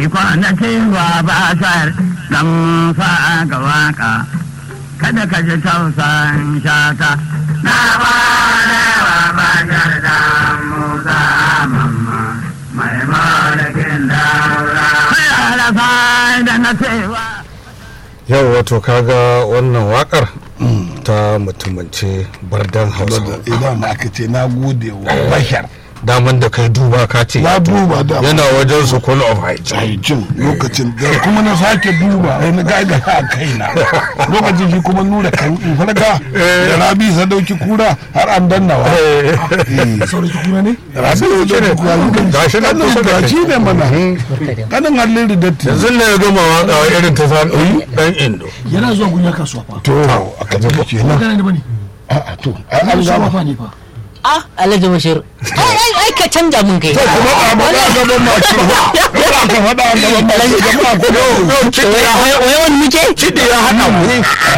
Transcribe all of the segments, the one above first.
kwana cewa ba sar dan fa ga waka kada ka ji tausan shata na kwana wa ba sar dan musa mamma mai malakin daura kai alafa da na cewa yau wato kaga wannan wakar ta mutumance bardan hausa idan aka ce na gode wa bashar daman da kai duba ka ce na duba da yana wajen su call of hygiene haicin lokacin da kuma na sake duba sai na gaga a kaina lokacin shi kuma nura kan farga da rabi sadauki kura har an dannawa sauranki kuna ne rabi sadauki kura Gashi nan kusa da kai. shi ne mana kanin hallin da datti yanzu ne ya gama waka wa irin ta sa dan indo yana zuwa gunya kasuwa fa to aka tafi kenan magana ne bane a'a to ai an kasuwa gama fa ne fa ah alhaji bashir ai ai ai ka canja mun kai kuma a faɗa a gaban masu ba kuma aka faɗa a gaban masu jama'a ko wai wani muke kiɗi ya haɗa mu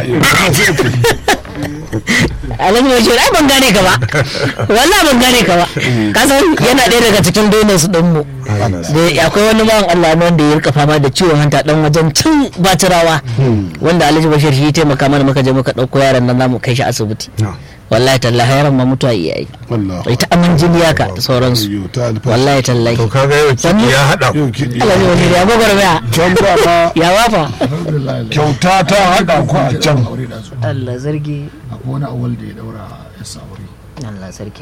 alhaji bashir ai ban gane ka ba wallahi ban gane ka ba ka san yana ɗaya daga cikin donors din mu da akwai wani bawan Allah ne wanda ya rika fama da ciwon hanta dan wajen cin batirawa wanda alhaji bashir shi ya taimaka mana muka je muka ɗauko yaron nan zamu kai shi asibiti wallahi tallahi yaron ma mutuwa iyayi wallahi ita aman jini haka da sauransu Ayyo, ta alfa wallahi tallahi to kaga yau kiɗi ya haɗa mu yau kiɗi alhaji bashir ya gwagwarmaya can da ma ya wafa kyauta ta haɗa ku a can aure da su Allah sarki akwai wani awal da ya daura yasa aure Allah sarki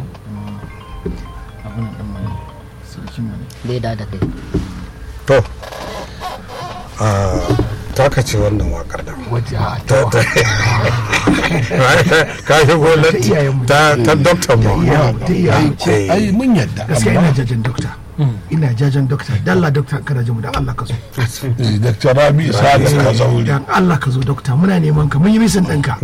abin nan mai sarkin mu ne bai da da kai to a taka ce wannan wakar da waje a ta ta ka shigo latti ta ta doctor mu ta iyaye ai mun yadda gaskiya ina jajen dokta ina jajen dokta dalla dokta kana jin mu dan Allah ka zo Eh, Dr. Rabi Isa da ka zauri dan Allah ka zo dokta muna neman ka mun yi misin ɗinka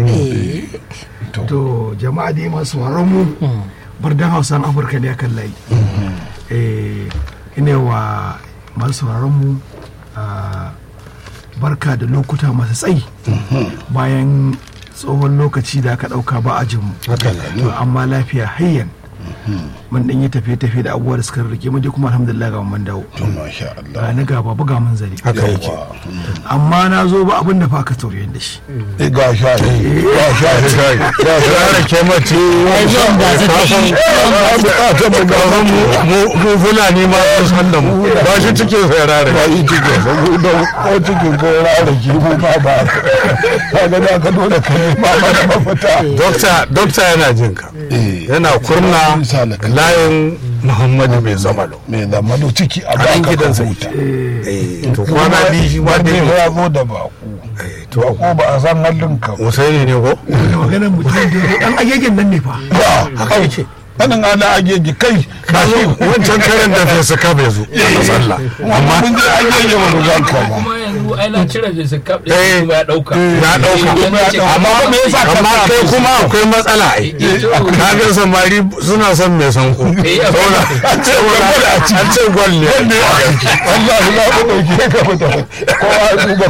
to jama'a da masu sauraron mu bardan hausan afirka ne akan layi eh ina wa masu sauraron mu ah, barka da lokuta masu tsayi bayan tsohon lokaci da aka ɗauka ba a jinmu to amma lafiya hayyan mun ɗan yi tafiye-tafiye da abubuwa da suka rike mu dai kuma alhamdulillah ga mun dawo to masha Allah ga ni ga babu ga mun zare haka yake amma na zo ba abin da fa ka tauriyan da shi Eh, ga sha ga sha ga sha ya ke mace ai zuwan ba su ta yi ta mu ga mu mu- mu fulani ma sun san da mu ba shi cikin ferare ba yi cikin saboda ko cikin ko rara ki mu ba ba ka ga da ka dole ka yi ba ba da mafita dokta dokta yana jin ka Eh, yana kurna Isa da kan- layin muhammadu mai zamalo mai zamano ciki a a ba nan ka gidansa huta Eh, to kwana biyu shi ma wanda dai ya zo da baku to bako ba a san halin ka ba. usaini ne ko da maganar mutum da dan agegen nan ne fa ya haka yake kanin ana ageji kai ka zo wancan karen da fesa ka bai zo a sallah amma mun je ageji ba mu zan ka ba kuma yanzu ai na cire da su kaf Eh. ɗin ya ɗauka ya ɗauka amma me yasa ka amma kai kuma akwai matsala ai ka ga samari suna son mai sanko saboda an ce an ce gwal ne Allah ya ba mu dauke ka fita kowa ya duba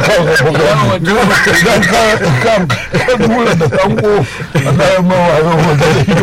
kansa idan ka ka ka dura da sanko Allah ya mawa yau